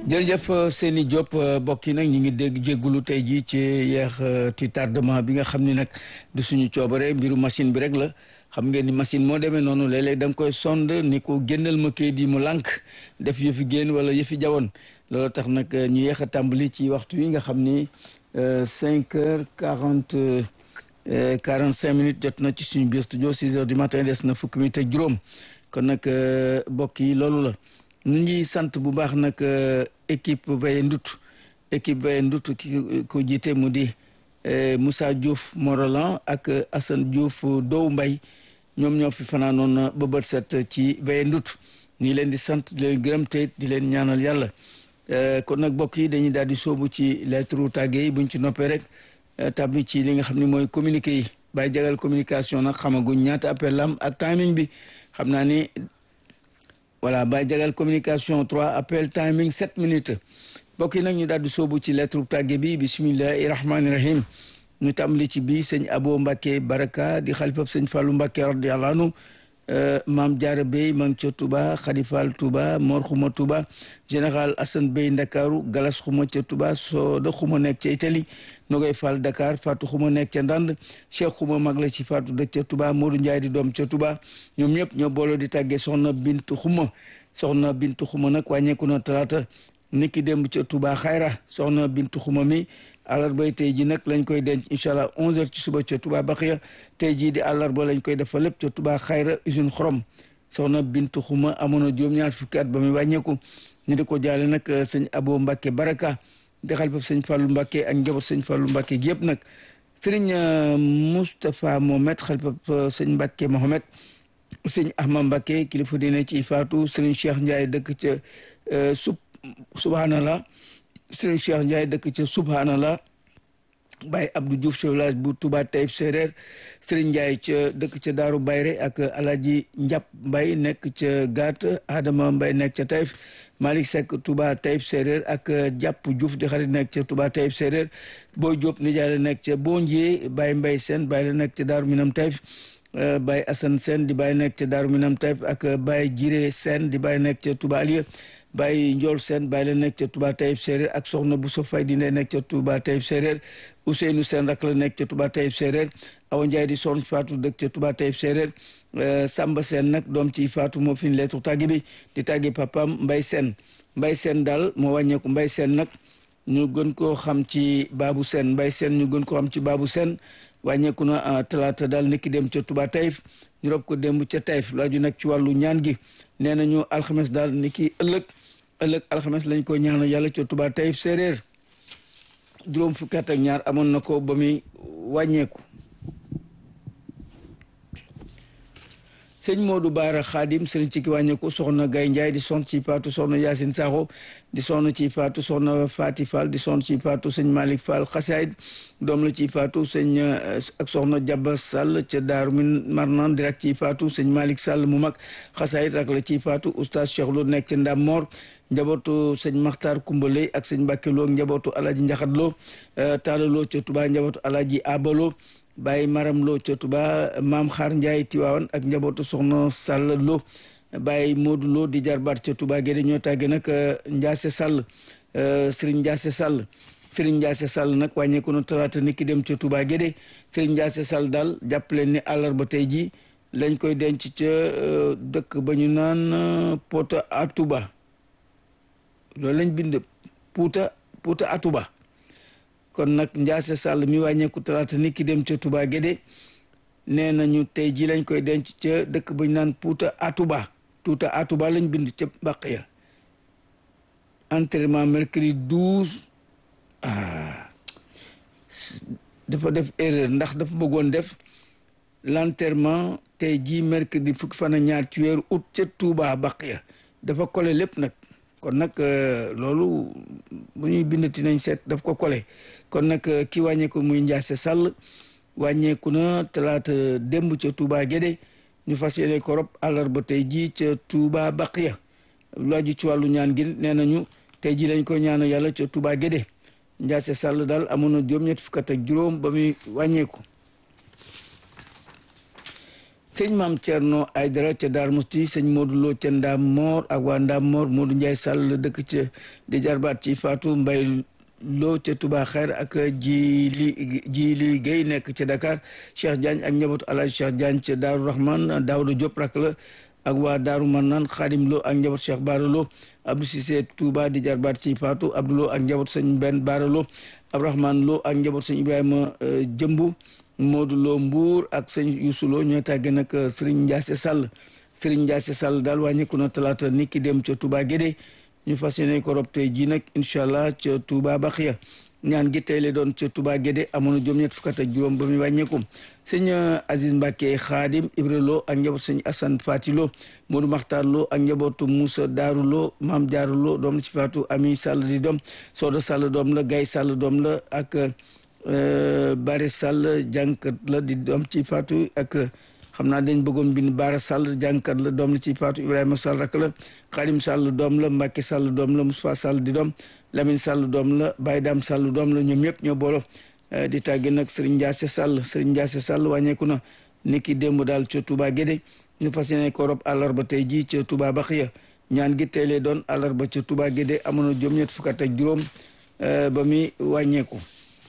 jërëjëf Seyni Diop mbokk yi nag ñu ngi dégg jéggulu tey jii ci yeex ci tardement bi nga xam ni nag du suñu coobare mbiru machine bi rek la xam ngeen ni machine moo demee noonu léeg-léeg da nga koy sond ni ko génnal ma kayit yi mu lànk def yëfi génn wala yëfi jawoon loolu tax nag ñu yeex a tàmbali ci waxtu wi nga xam ni cinq heures quarante quarante cinq minutes jot na ci suñu biir studio six heures du matin des na fukki minutes ak juróom kon nag mbokk yi loolu la ñu ngi sant bu baax nag équipe Veille Ndut équipe Veille Ndut ki ko jiite mu di Moussa Diouf Morolan ak Assane Diouf Dow Mbay ñoom ñoo fi fanaanoon ba bët set ci Veille Ndut ñu leen di sant di leen gërëm te di leen ñaanal yàlla kon nag mbokk yi dañuy daal di sóobu ci lettre tàgge yi buñ ci noppee rek tabbi ci li nga xam ne mooy communiqué yi bàyyi jagal communication nag xamaguñ ñaata appel lam ak timing bi xam naa ni voilà bàyyi jagal communication trois appel timing sept minutes mbokk yi nag ñu daal di sóobu ci lettre tàgge bi bismillahi rahmaani rahim ñu tàmbali ci bii sëñ Abo Mbacke Baraka di xalifab sëñ Fallou Mbacke radiyallahu anhu maam Diarra Bey ma ngi ca Touba Khadifal Touba Mor Xuma Touba général Assane Bey Ndakaaru Galas Xuma ca Touba Soda Xuma nekk ca Italie Nogoy Fall Dakar Fatou Xuma nekk ca Ndand Cheikh Xuma mag la ci Fatou dëkk ca Touba Modou Ndiaye di doom ca Touba ñoom ñëpp ñoo booloo di tàggee soxna Bintu Xuma soxna Bintu Xuma nag wàññeeku na talaata niki démb ca Touba Xayra soxna Bintu Xuma mi àllarba tey ji nag lañ koy denc incha allah 11h ci suba ca Touba Baxiya tey jii di àllarba lañ koy defal lépp ca Touba Xayra usine xorom soxna Bintu Xuma amoon na juróom-ñaar fukki at ba muy wàññeeku ñu di ko jaale nag sëñ Abo Mbacke Baraka di xalifab sëñ Fallou Mbacke ak njaboot sëñ Fallou Mbacke gi yëpp nag sëriñ Moustapha Mohamed xalifab sëñ Mbacke Mohamed sëñ Ahmad Mbacke kilifa diine ci Fatou sëriñ Cheikh Ndiaye dëkk ca sub subhanallah sëriñ Cheikh Ndiaye dëkk ca subhanallah Baye Abdou Diouf ci village bu Touba Taïf Séréer sëriñ Ndiaye ca dëkk ca Daaru Bayre ak Alaji Njap Mbay nekk ca Gaat Adama Mbay nekk ca Taïf Malick Seck Touba Taïf Séréer ak Jàpp Diouf di xarit nekk ca Touba Taïf Séréer Boy Diop nijaay la nekk ca Bondier Baye Mbay Sène Baye la nekk ca Daaru Minam Taïf Baye Assane Sène di Baye nekk ca Daaru Minam Taïf ak Baye Jiré Sène di Baye nekk ca Touba Aliya Baye Ndiol Sène Baye la nekk ca Touba Taïf Séréer ak Soxna Bousso Fay di ne nekk ca Touba Taïf Séréer Ousseynou Sène rak la nekk ca Touba Taïf Séréer Awa Ndiaye di son Fatou dëkk ca Touba Taïf Séréer Samba Sène nag doom ci Fatou moo fi lettre tàgge bi di tàgge papam Mbay Sène Mbay Sène daal moo wàññeeku Mbay Sène nag ñu gën koo xam ci Babou Sène Mbay Sène ñu gën koo xam ci Babou Sène wàññeeku na talaata daal niki dem ca Touba Taïf ñu rob ko démb ca Taïf laaju nag ci wàllu ñaan gi nee nañu alxames daal niki ëllëg ëllëg alxames lañ ko ñaanal yàlla ca Touba Taïf Séréer juróom fukki at ak ñaar amoon na ko ba muy wàññeeku sëñ Modou Baara Xaadim sëriñ ci ki wàññeeku soxna Gay Njaay di son ci faatu soxna Yaasin Saxo di sonn ci faatu soxna Faati Fall di sonn ci faatu sëñ Malick Fall xasaayid doom la ci faatu sëñ ak soxna Jaba Sall ca Daaru Min Marnaan direct ci faatu sëñ Malick Sall mu mag xasaayid rak la ci faatu oustaz Cheikh Lo nekk ca Ndam Mor njabootu sëñ Maxtaar Kumbaley ak sëñ Mbàkke Lo njabootu Alaaji Njaxat Lo Taala Lo ca Touba njabootu Alaaji Abalo Baye Maram Lo ca Touba Maam Xaar Njaay Tiwaawan ak njabootu Soxna Sall Lo Baye Modou Lo di jarbaat ca Touba Gédé ñoo tàgge nag Njaase Sall Sëriñ Njaase Sall Sëriñ Njaase Sall nag wàññeeku na talaata niki dem ca Touba Gédé Sëriñ Njaase Sall daal jàppaleen ni àllarba tey ji lañ koy denc ca dëkk ba ñu naan Pota Atuba loolu lañ bind Puuta Puuta Atuba kon nag Njaase Sall mi wàññeeku talaata niki dem ca Touba Gédé nee nañu tey ji lañ koy denc ca dëkk ba ñu naan Puuta Atuba Puuta Atuba lañ bind ca bàq ya enterrement mercredi douze ah dafa def erreur ndax dafa bëggoon def l'enterrement tey jii mercredi fukki fan ak ñaar ci weeru août ca Touba bàq ya dafa kole lépp nag kon nag loolu bu ñuy bindati nañ seet daf ko kole kon nag ki wàññeeku muy Njaase Sall wàññeeku na talaata démb ca Touba Gédé ñu fas yéene ko rob àllarba tey jii ca Touba Baqiya lu aju ci wàllu ñaan gi nee nañu tey jii lañ ko ñaanal yàlla ca Touba Gédé Njaase Sall daal amoon na juróom-ñetti fukk ak juróom ba muy wàññeeku sëñ maam Thierno Aydara ca Daar Musti sëñ Modou Lo ca Ndaam Moor ak waa Ndaam Moor Modou Ndiaye Sall dëkk ca di jarbaat ci Fatou Mbay Lo ca Touba Xeer ak Jili Jili Guèye nekk ca Dakar Cheikh Diagne ak njabootu Alaaji Cheikh Diagne ca Daaru Rahman Daouda Diop rak la ak waa Daaru Manaan Xaadim Lo ak njabootu Cheikh Baara Lo Abdou Cissé Touba di jarbaat ci Fatou Abdou Lo ak njabootu sëñ Ben Baara Lo Abdourahmane Lo ak njabootu sëñ Ibrahima Jëmbu Modou Lo Mbour ak sëñ Youssou Lo ñooy tàggee nag Serigne Ndiasse Sall Serigne Ndiasse Sall daal wàññeeku na talaata nit ki dem ca Touba Guédé ñu fas yéene ko rob tey jii nag incha allah ca Touba Baxiya ñaan gi tey la doon ca Touba Guédé amoon na juróom-ñett fukk ak juróom ba muy wàññeeku sëñ Aziz Mbacke Khadim Ibra Lo ak njabootu sëñ Assane Fati Lo Modou Makhtar Lo ak njabootu Moussa Darou Lo Maam Diarou Lo doom la ci faatu Ami Sall di doom Soda Sall doom la Gaye Sall doom la ak Bari Sall jànkat la di doom ci faatu ak xam naa dañ bëggoon bind Baara Sall jànkat la doom la ci faatu Ibrahima Sall rak la Xadim Sall doom la Mbacke Sall doom la Moustapha Sall di doom Lamine Sall doom la Baye Dam Sall doom la ñoom ñëpp ñoo boolo di tàgge nag Serigne Ndiasse Sall Serigne Ndiasse Sall wàññeeku na ni ki démb daal ca Touba Guédé ñu fas yéene ko rob àllarba tey jii ca Touba Baxiya ñaan gi tey lay doon àllarba ca Touba Guédé amoon na juróom-ñett fukk ak juróom ba muy wàññeeku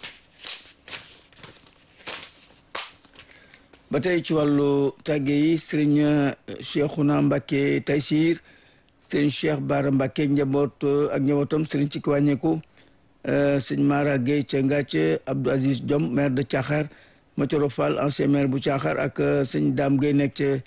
ba tey ci wàllu tàgge yi sëriñ Cheikhouna Mbacke Taysir sëriñ Cheikh Bara Mbacke njaboot ak njabootam sëriñ ci ki wàññeeku sëñ Mara Gueye ca Ngàcc Abdou Aziz Diom maire de Thiakhar Mathioro Fall ancien maire bu Thiakhar ak sëñ Dame Gueye nekk ca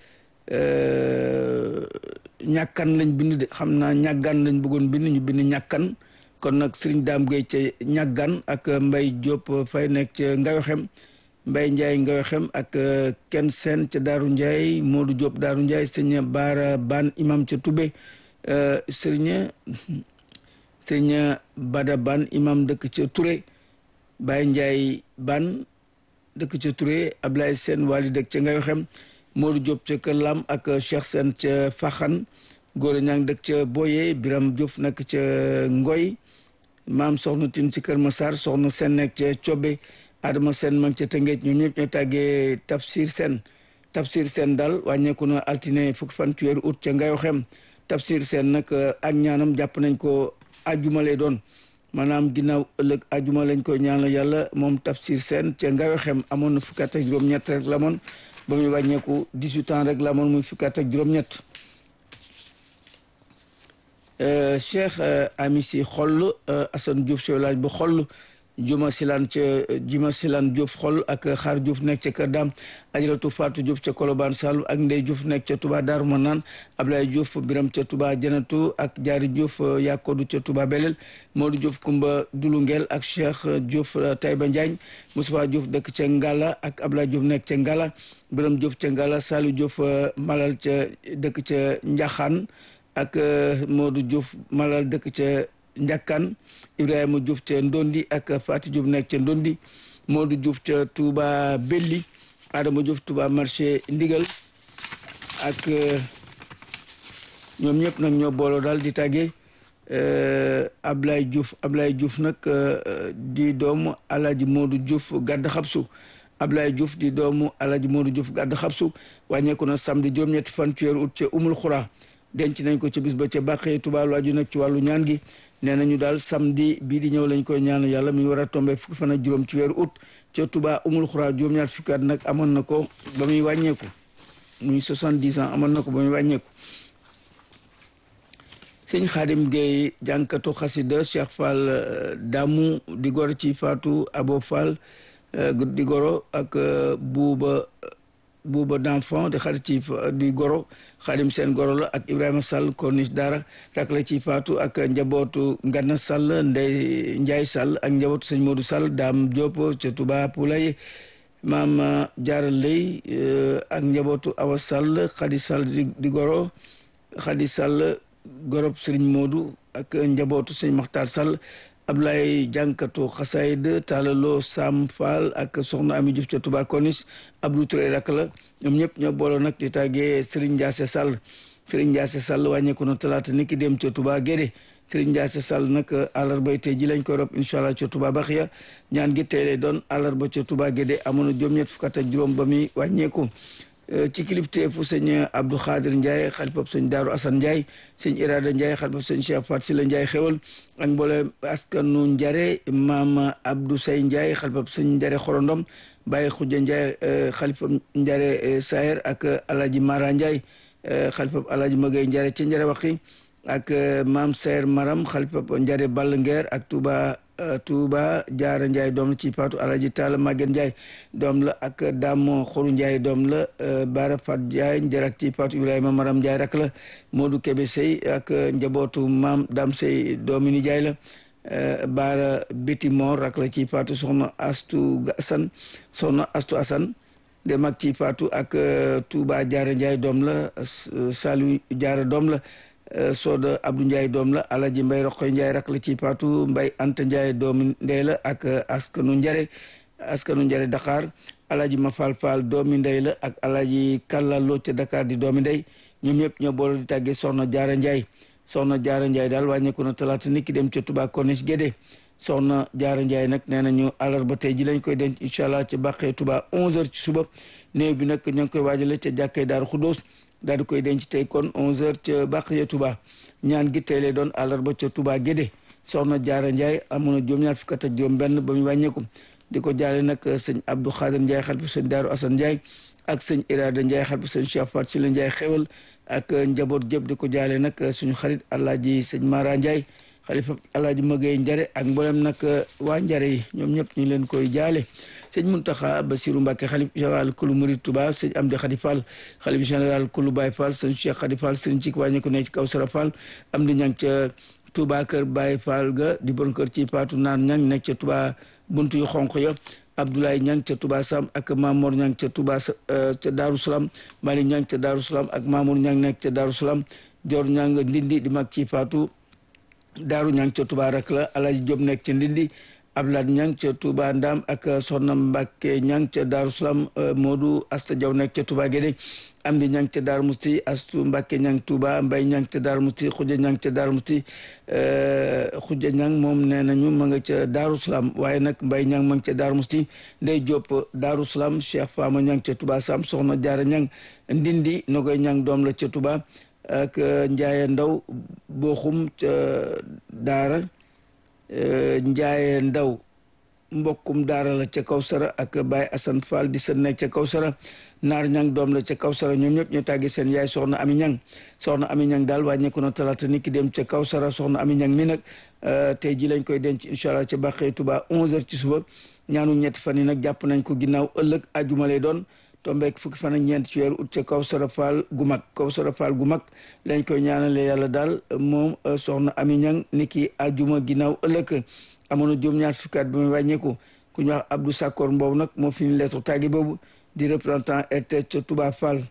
ñàkkan lañ bind de xam naa ñàggan lañ bëggoon bind ñu bind ñàkkan kon nag sëriñ Dame Gueye ca ñàggan ak Mbay Diop fay nekk ca Ngayoxem Mbay Ndiaye Ngayoxem ak kenn seen ca Daaru Ndiaye Modou Diop Daaru Ndiaye sëñ Baara Ban imam ca Toubé sëriñ sëñ Bada Ban imam dëkk ca Touré Baye Ndiaye Ban dëkk ca Touré Ablaye Sène wali dëkk ca Ngayoxem Modou Diop ca Kër Lam ak Cheikh Sène ca Faxan Góora Ñang dëkk ca Boye Biram Diouf nekk ca Ngoy maam soxna Tin ci Kër Massar soxna Sène nekk ca Cobe Adama Sène mag ca Tëngéej ñoom ñëpp ñoo tàggee Tafsir Sène Tafsir Sène daal wàññeeku na altine fukki fan ci weeru août ca Ngayoxem Tafsir Sène nag ak ñaanam jàpp nañ ko ajuma lay doon maanaam ginnaaw ëllëg ajuma lañ koy ñaanal yàlla moom Tafsir Sène ca Ngayoxem amoon na fukki at ak juróom-ñett rek la moon ba muy wàññeeku 18 ans rek la moon muy fukki at ak juróom-ñett Cheikh Amissi xoll Assane Diouf si village bu xoll juma silaan ca juma silaan Diouf xol ak xaar Diouf nekk ca Kër Daam ajaratu Fatou Diouf ca Kolobaan Saloum ak Ndey Diouf nekk ca Touba Daaru Manaan Ablaye Diouf Biram ca Touba Janatu ak Jaari Diouf Yakodu ca Touba Belel Modou Diouf Kumba Dulungel ak Cheikh Diouf Taïba Ndiagne Moustapha Diouf dëkk ca Ngala ak Ablaye Diouf nekk ca Ngala Biram Diouf ca Ngala Saliou Diouf Malal ca dëkk ca Njaxaan ak Modou Diouf Malal dëkk ca Njakkan Ibrahima Diouf ca Ndondi ak Fati Diouf nekk ca Ndondi Modou Diouf ca Touba Belli Adama Diouf Touba marché Ndigal ak ñoom ñëpp nag ñoo booloo daal di tàggee Ablaye Diouf Ablaye Diouf nag di doomu Alaaji Modou Diouf gàdd xabsu Ablaye Diouf di doomu Alaaji Modou Diouf gàdd xabsu wàññeeku na samedi juróom-ñetti fan ci weeru ut ca Umul Xura denc nañ ko ca bis ba ca bàqee Touba lu aju nag ci wàllu ñaan gi nee nañu daal samedi bii di ñëw lañ koy ñaan yàlla mi war a tombé fukki fan ak juróom ci weeru août ca Touba umul xuraa juróom-ñaar fukki at nag amoon na ko ba muy wàññeeku muy soixante-dix ans amoon na ko ba muy wàññeeku sëñ Xaadim Gueye jànkatu xasida Cheikh Fall Damu di goro ci Fatou Abo Fall di goro ak buuba buuba d'enfant di xarit ci di goro xaadim seen goro la ak Ibrahima Sall corniche dara rak la ci faatu ak njabootu Ngana Sall Ndey Njaay Sall ak njabootu sëñ Modou Sall Daam Diop ca Touba Poulay maam Jaara Lay ak njabootu Awa Sall Xadi Sall di goro Xadi Sall gorob sëriñ Modou ak njabootu sëñ Maxtaar Sall Ablaye jànkatu xasayd taalaloo Sam Fall ak soxna Ami Diouf ca Touba Konis Abdou Touré rak la ñoom ñëpp ñoo booloo nag di tàggee Serigne Ndiasse Sall Serigne Ndiasse Sall wàññeeku na talaata ni ki dem ca Touba Guédé Serigne Ndiasse Sall nag àllarba tey ji lañ koy rob incha allah ca Touba Baxiya ñaan gi tey lay doon àllarba ca Touba Guédé amoon na juróom-ñett fukk ak juróom ba muy wàññeeku ci kilifteefu sëñ Abdou Khadir Ndiaye xalifab sëñ Daaru Assane Ndiaye sëñ Irada Ndiaye xalifab sëñ Cheikh Fat Sila Ndiaye xewal ak mboolem askanu Njare maam Abdou Say Ndiaye xalifab sëñ Njare Xorondom Baye Khoudia Ndiaye xalifab Njare Sayer ak Alaji Mara Ndiaye xalifab Alaji Magay Njare ci Njare Waxi ak maam Sayer Maram xalifab Njare Ball Ngeer ak Touba Touba Jaara Ndiaye doom la ci Faatu Alaji Taala Maguette Ndiaye doom la ak Damo Xoru Ndiaye doom la Bara Fat Ndiaye njarak ci Faatu Ibrahima Maram Ndiaye rak la Modou Kebe Sey ak njabootu maam Dam Sey doomi ni Ndiaye la Bara Béti Mor rak la ci Faatu soxna Astu Asan soxna Astu Asan de mag ci Faatu ak Touba Jaara Ndiaye doom la Salu Jaara doom la Soda Abdou Ndiaye doom la Alaji Mbay Roqoy Ndiaye rak la ci Paatu Mbay Anta Ndiaye doomi ndey la ak askanu Njare askanu Njare Dakar Alaji Mafal Fall doomi ndey la ak Alaji Kalla Lo ca Dakar di doomi ndey ñoom ñëpp ñoo boole di tàggee Soxna Jaara Ndiaye Soxna Jaara Ndiaye daal wàññeeku na talaata nit ki dem ca Touba Corniche Guédé Soxna Jaara Ndiaye nag nee nañu àllarba tey ji lañ koy denc incha allah ca bàqee Touba 11h ci suba néew bi nag ñoo ngi koy waajale ca jàkkee Daaru Xuddoos daal di koy denc tey kon 11h ca Baqiya Touba ñaan gi tey lay doon àllarba ca Touba Guédé soxna Jaara Ndiaye amoon na juróom-ñaar fukk ak juróom-benn ba mu wàññeeku di ko jaale nag sëñ Abdou Khadir Ndiaye xalifa sëñ Daaru Assane Ndiaye ak sëñ Irada Ndiaye xalifa sëñ Cheikh Fat Sila Ndiaye xewal ak njaboot gépp di ko jaale nag suñu xarit Alaaji sëñ Mara Ndiaye xalifa Alaaji Magay Njare ak mboolem nag waa Njare yi ñoom ñëpp ñu leen koy jaale sëñ Muntaxa Basiru Mbàkke xalif général kulu murid Touba sëñ Amdi Xadi Fall xalif général kulu Baye Fall sëñ Cheikh Xadi Fall sëñ ci wàññi ko ne ci kaw Sara Fall am di ñang ca Touba kër Baye Fall ga di bon kër ci Paatu Naan ñang nekk ca Touba buntu yu xonq ya Abdoulaye ñang ca Touba Sam ak Mamour ñang ca Touba ca Daaru Salaam Mali ñang ca Daaru Salaam ak Mamour ñang nekk ca Daaru Salaam Joor ñang Ndindi di mag ci Paatu Daaru ñang ca Touba rak la Alaji Job nekk ca Ndindi Ablaat ñang ca Touba Ndam ak Soxna Mbàkke ñang ca Daaru Salaam Modou Asta Jaw nekk ca Touba Guédé am di ñang ca Daaru Musti Astu Mbàkke ñang Touba Mbay ñang ca Daaru Musti Xuja ñang ca Daaru Musti Xuja ñang moom nee nañu ma nga ca Daaru Salaam waaye nag Mbay ñang ma nga ca Daaru Musti Ndey Jóob Daaru Salaam Cheikh Fama ñang ca Touba Sam Soxna Jaara ñang Ndindi Nogoy ñang doom la ca Touba ak Njaaye Ndaw Boxum ca Daara Njaaye Ndaw mbokkum daara la ca Kawsara ak Baye Assane Fall di sën nekk ca Kawsara naar ñang doom la ca Kawsara ñoom ñëpp ñu tàggi seen yaay soxna Ami ñang soxna Ami ñang daal wàññeeku na talaata ni ki dem ca Kawsara soxna Ami ñang mi nag tey ji lañ koy denc incha allah ca Bàqee Tuba 11h ci suba ñaanu ñetti fan yi nag jàpp nañ ko ginnaaw ëllëg àjjuma lay doon tombeek fukki fan ak ñeent ci weeru ut ca Kawsara Fall gu mag Kawsara Fall gu mag lañ koy ñaanale yàlla daal moom soxna Ami ñang ni ki àjjuma ginnaaw ëllëg amoon na juróom-ñaar fukki at ba muy wàññeeku ku ñu wax Abdou Sakor mboobu nag moo fi ñu lettre tàggi boobu di représentant RTS ca Touba Fall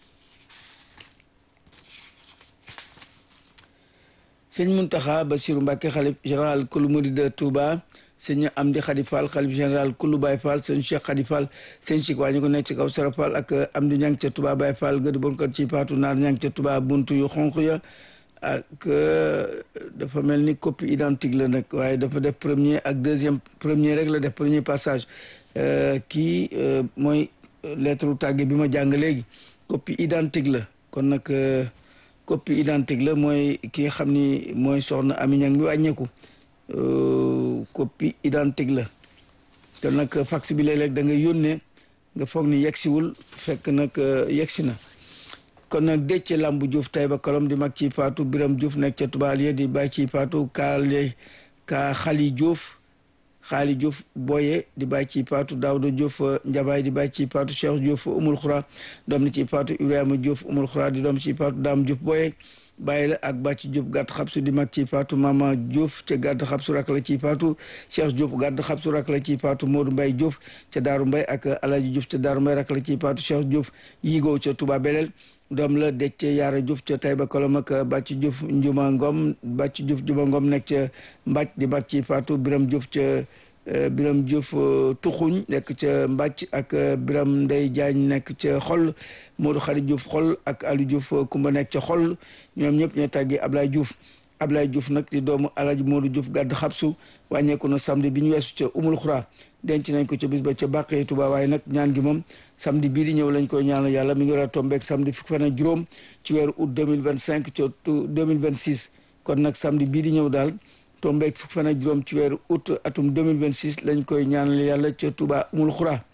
sëñ Muntaxa Basiru Mbàkke xalif général kulu murid de Touba sëñ Amdi Xadi Fall xalif général kulu Baye Fall sëñ Cheikh Xadi Fall sëñ Cheikh waa ñu ko nekk ci kaw Sara Fall ak Amdi ñang ca Touba Baye Fall gëdi bon kat ci paatu naar ñang ca Touba buntu yu xonq ya ak dafa mel ni copie identique la nag waaye dafa def premier ak deuxième premier rek la def premier passage kii mooy lettre tàgge bi ma jàng léegi copie identique la kon nag copie identique la mooy ki nga xam ni mooy soxna Ami Ñang bi wàññeeku copie identique la te nag fax bi léeg-léeg da nga yónnee nga foog ni yegsiwul fekk nag yegsi na kon nag Déthié Lambu Diouf Taïba Kolom di mag ci Faatu Biram Diouf nekk ca Tubaaliya di bàyyi ci Faatu kaale ka Xali Diouf Xaali Diouf Boye di bàyyi ci Faatu Daawda Diouf Njabaay di bàyyi ci Faatu Cheikh Diouf Umul Xura doom ni ci Faatu Ibrahima Diouf Umul Xura di doom ci Faatu Daam Diouf Boye bàyyi la ak bàcc Diouf gàtt xabsu di mag ci Faatu Mama Diouf ca gàtt xabsu rak la ci Faatu Cheikh Diouf gàtt xabsu rak la ci Faatu Modou Mbay Diouf ca Daaru Mbay ak Alaji Diouf ca Daaru Mbay rak la ci Faatu Cheikh Diouf yigoo ca Touba Belel doom la Déthié Yaara Diouf ca Taïba Kolom ak bàcc Diouf Njuma Ngom bàcc Diouf Njuma Ngom nekk ca Mbàcc di mag ci Faatu Biram Diouf ca Biram Diouf tuxuñ nekk ca Mbàcc ak Biram Ndey Jaañ nekk ca xol Modou Xari Diouf xol ak Aliou Diouf Kumba nekk ca xol ñoom ñëpp ñoo tàggi Ablaye Diouf Ablaye Diouf nag di doomu Alaaji Modou Diouf gàdd xabsu wàññeeku na samedi bi ñu weesu ca Umul Xuraa denc nañ ko ca bis ba ca Bàqee Tuba waaye nag ñaan gi moom samedi bii di ñëw lañ koy ñaanal yàlla mi ngi war a tombeek samedi fukki fan ak juróom ci weeru août 2025 ca 2026 kon nag samedi bii di ñëw daal tombeek fukki fan ak juróom ci weeru août atum 2026 lañ koy ñaanal yàlla ca Tuba Umul Xuraa